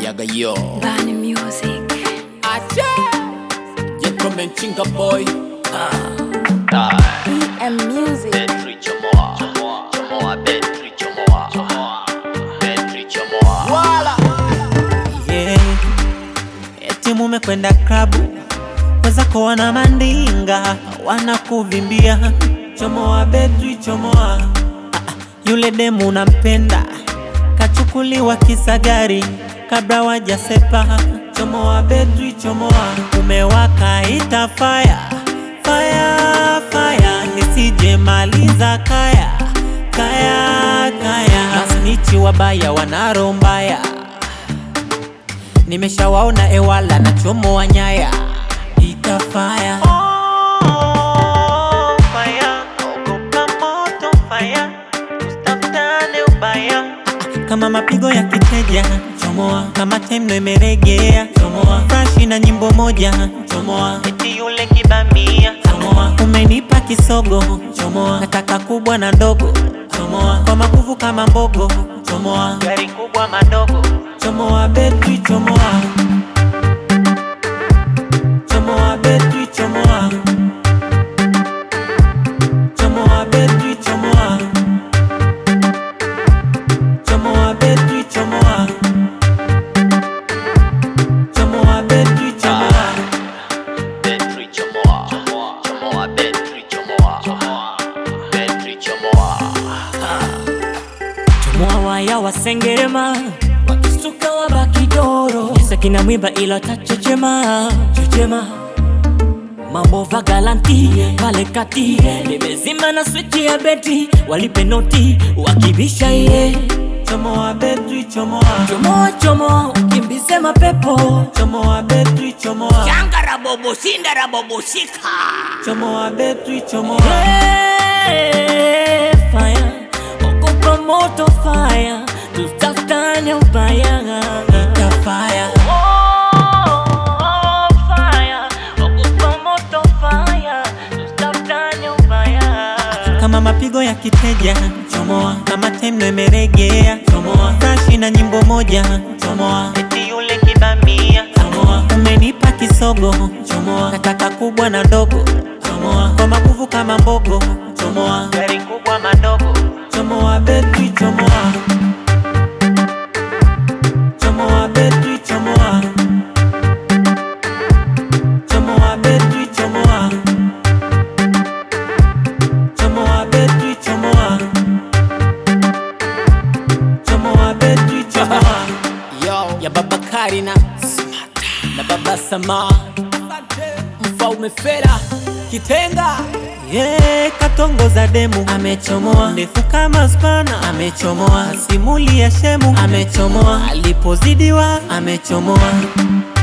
yaga yo Bani Music. ache gentleman chinga boy EM Music. Betri chomoa, chomoa, betri chomoa, betri chomoa. wala yeah. Eti mumekwenda klabu wezako wana mandinga wanakuvimbia, chomoa betri chomoa. Ah, ah, yule demu unampenda kachukuliwa kisagari kabla wajasepa, chomoa betri chomoa. Umewaka ita fire fire fire, nisije maliza kaya kaya kaya, masnichi wabaya wanaro mbaya nimeshawaona ewala na chomo wa nyaya itafaya kama mapigo ya kiteja chomoa, kama temno imeregea chomoa, frashi na nyimbo moja chomoa, eti yule kibamia chomoa, umenipa kisogo chomoa, nataka kubwa na ndogo chomoa, kwa maguvu kama mbogo chomoa, gari kubwa madogo chomoa, betri chomoa, chomoa, betri chomoa, chomoa, betri chomoa, chomoa, betri chomoa, chomoa, betri chomoa. Betri chomoa, chomoa, betri chomoa, betri chomoa. Chomoa waya wasengerema wakisuka wabakidoro Kisa kina mwiba ila tachechema chechema mambo vagalanti pale kati nimezima na swichi ya beti walipe noti wakibisha iye Chomoa betri chomoa, chomoa chomoa ukimbize mapepo chomoa betri chomoa, shangara bobo shindara bobo shika chomoa betri chomoa, Hey, fire okopa moto fire tutafutane ubaya itafaya. Oh, fire okopa moto fire tutafutane ubaya Kama mapigo ya kiteja chomoa, kama temno imeregea chomoa, frashi na nyimbo moja chomoa, eti yule kibamia chomoa, umenipa kisogo chomoa, nataka kubwa na ndogo chomoa, kwa maguvu kama mbogo chomoa, gari kubwa madogo chomoa, betri chomoa, chomoa, betri chomoa, chomoa, betri chomoa. Chomoa betri chomoa Chomoa betri chomoa yo ya baba Karina na baba Sama mfaume Fela Kitenga Yeah, katongo za demu amechomoa, ndefu kama spana amechomoa, simuli ya shemu amechomoa, alipozidiwa amechomoa,